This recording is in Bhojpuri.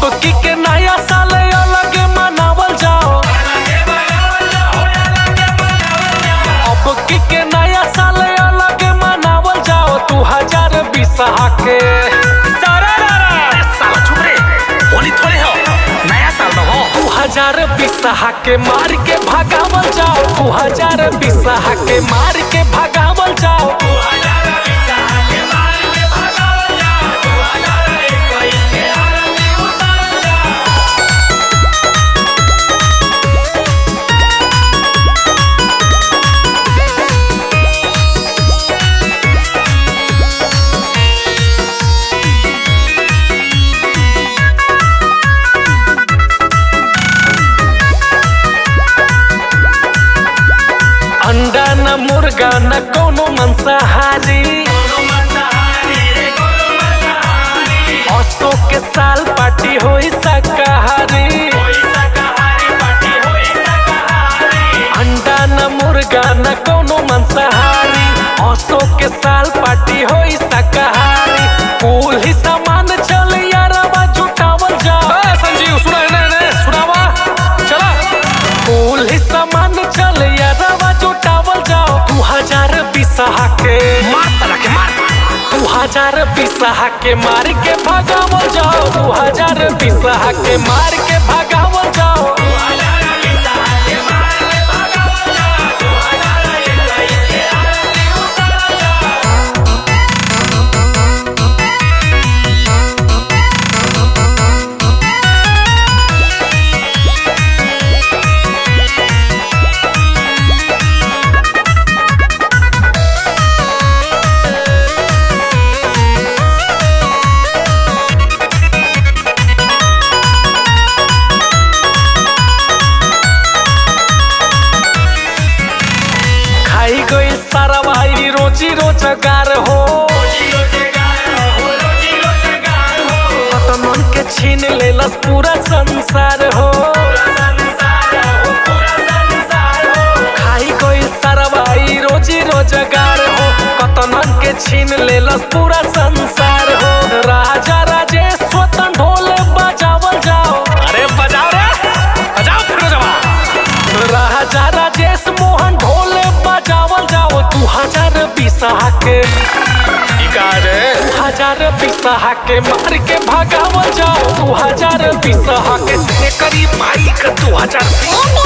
की के नया साल अलग मनावल जाओ अब की के नया साल अलग मनावल जाओ दू हजार बीस के अरे साला चुप रे होली थोड़े हो नया साल में हो दू हजार बीस के मार के भगावल जाओ दू हजार बीस के मार के भगावल जाओ अंडा न मुर्गा न कोनो मंसाहारी असो के साल पार्टी होई शाकाहारी अंडा न मुर्गा न कोनो मंसाहारी असो के साल पार्टी होई शाकाहारी कुल ही सामान चल यारवा जुटावल जाओ संजीव सुना ने ने सुनावा चला कुल ही सामान चल यारवा जुटावल जाओ दू हजार बीस के मार साला के मार दू हजार बीस के मार के भगावल जाओ दू हजार बीस के मार के भगावल जाओ खाई गई सारा भाई रोजी रोजगार हो मन के छीन लेलस पूरा संसार हो खाई गई सारा भाई रोजी रोजगार हो कतनन के छीन लेलस पूरा संसार हो राजा राजेश स्वतन ढोल बजावल जाओ अरे बजाओ रे बजाओ फिर जवा राजा राजेश मोहन ढोल बजावल जाओ दू हजार बीस के ई का रे दू हजार बीस के मार के भगावल जाओ दू हजार बीस के करीब माई का दो हजार